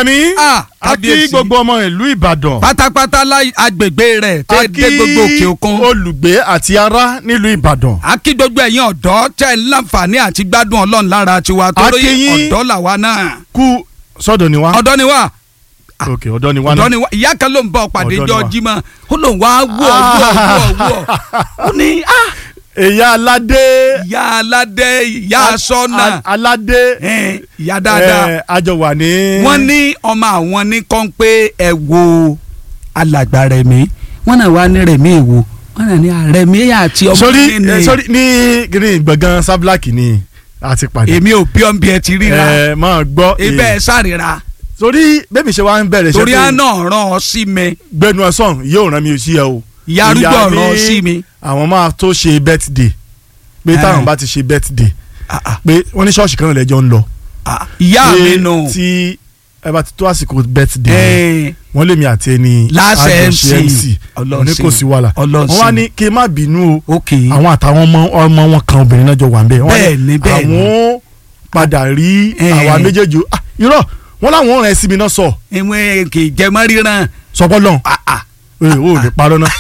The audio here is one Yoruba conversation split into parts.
Àlàní Ah, a kí kábíyèsí. gbogbo ọmọ ìlú Ìbàdàn pátápátá láì agbègbè rẹ̀ a tẹ́ dé gbogbo òkè òkun. olùgbé àti ará nílùú Ìbàdàn a kí gbogbo ẹ̀yin ọ̀dọ́ tẹ́ ẹ láǹfààní àti gbádùn ọlọ́run lára tiwa torí kí yín. ọ̀dọ́ làwa náà. kú sọ́dọ̀ ni wá ọ̀dọ́ ni wá ok ọ̀dọ̀ ni wá ọ̀dọ́ náà ni wá ìyá kan ló ń bọ̀ pàdé Ọ̀dọ́ ni jọ wá. jímọ̀ ó lóun wá wọ̀ wọ̀ wọ̀ wọ̀ ó ní ah, èyá aládé ìyá aládé ìyá sọ́nà a- aládé eh, ìyá dáadáa ẹ, àjọ wà ní. wọ́n ní ọmọ àwọn ní kàn pé ẹ wo alàgbà Rẹ̀mí wọ́n náà wá ní Rẹ̀mí èwo wọ́n náà ní Rẹ̀mí àti ọmọ sórí mi ẹ, ni sórí ní green gbọ̀ngàn sábláàkì ni a ti pàdé. èmi ò bí ọ́nbi ẹ ti ríra ẹ máa gbọ́ ibẹ̀ ẹ sárira sórí bẹ́ẹ̀ mi ṣe wá ń bẹ̀rẹ̀ iṣẹ́ torí tó- àná ràn ọ́ sí mi gbẹnu ọsàn yóò rán mi sí ẹ o. ìyá arúgbó Ìyá ràn ọ́ ní sí mi. àwọn máa tó ṣe birthday pé Eh. táwọn bá ti ṣe birthday Ah, ah, pé wọ́n ní ṣọ́ọ̀ṣì kan náà lẹ́jọ́ ń lọ. ah, ìyá Pé mi nù tí ẹ bá ti tó àsìkò birthday Eh, wọ́n lé mi àti ẹni Láṣẹ àjọṣe MC. wọ́n ní kò sí wàhálà Ọlọ́run wọ́n wá sí. ní kí n má bínú o ok àwọn àtàwọn ọmọ ọmọ wọn kan obìnrin náà jọ wà ń bẹ. Wọ́n wá ní Bẹ́ẹ̀ ni, bẹ́ẹ̀ ni. àwọn padà rí Eh. àwa méjèèjì o. Ah, irọ́ wọ́n láwọn rẹ̀ síbi náà sọ ìwé kì í jẹ mọ́ ríran sọpọ́lọ́ Ah, ah. o ò lè parọ́ náà.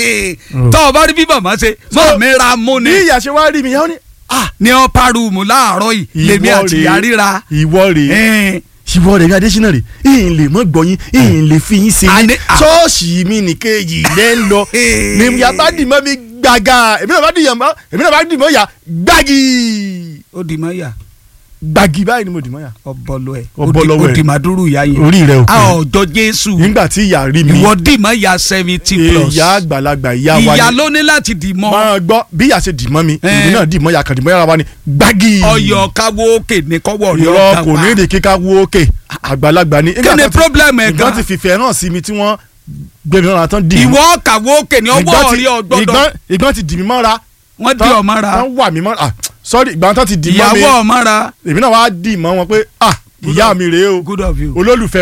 tọ́ ọ bá rí bí màmá ṣe mọ́ mi ra mú bí ni ìyá ṣe wá rí mi yẹn ó ní ah ní ọ́pá rúùmù láàárọ̀ yìí lèmi ìwọ àti rèé, ìyá ríra ìwọ rèé Eh, ìwọ rèé Adésínà rèé ìyìn lè mọ gbọyìn ìyìn lè fi yín ṣe A yín ní- ah. ṣọ́ọ̀ṣì mi nìkejì lẹ́ ń lọ Eh. ni ìyá bá dì mọ́ mi gbàgà èmi náà bá dì mọ́ èmi náà bá dì mọ́ yà gbági ó di mọ́ yà gbági báyìí ni mo dì mọ́ yà. ọbọlọ ẹ Ọbọlọ ó ẹ̀. di màdúrú ìyá yẹn orí rẹ ò a pé ọjọ́ Jésù nígbà tí ìyá rí mi ìwọ dì mọ́ ìyá seventy plus ìyá àgbàlagbà ìyá wa ìyá ni ló ní láti dì mọ́ máa gbọ́ bí ìyá ṣe dì mọ́ mi Eh. èmi náà dì mọ́ yà kàn dì mọ́ yàrá wa ni gbági ọyọ káwó òkè ní kọ́wọ́ rí irọ́ ọ̀gá kò ní èdè kíká wó òkè àgbàlagbà ni. kí ni problem ẹ̀ ìgbọ́n ti gan fìfẹ́ hàn sí mi tí wọ́n gbé mi lọ́nà tán dì mí. ìwọ kàwó òkè ní ọwọ́ Ìgbọ́n rí ti- ọgbọ́dọ̀ ìgbọ́n- ìgbọ́n ti dì mí mọ́ra. wọ́n di tán- ọmọ ra tán wà mí mọ́ra ah sorry ìgbà tán ti dì mọ́ mi ìyàwó ọmọ ra èmi náà wá dì mọ́ wọn pé ah ìyá mi rèé o good of you. olólùfẹ́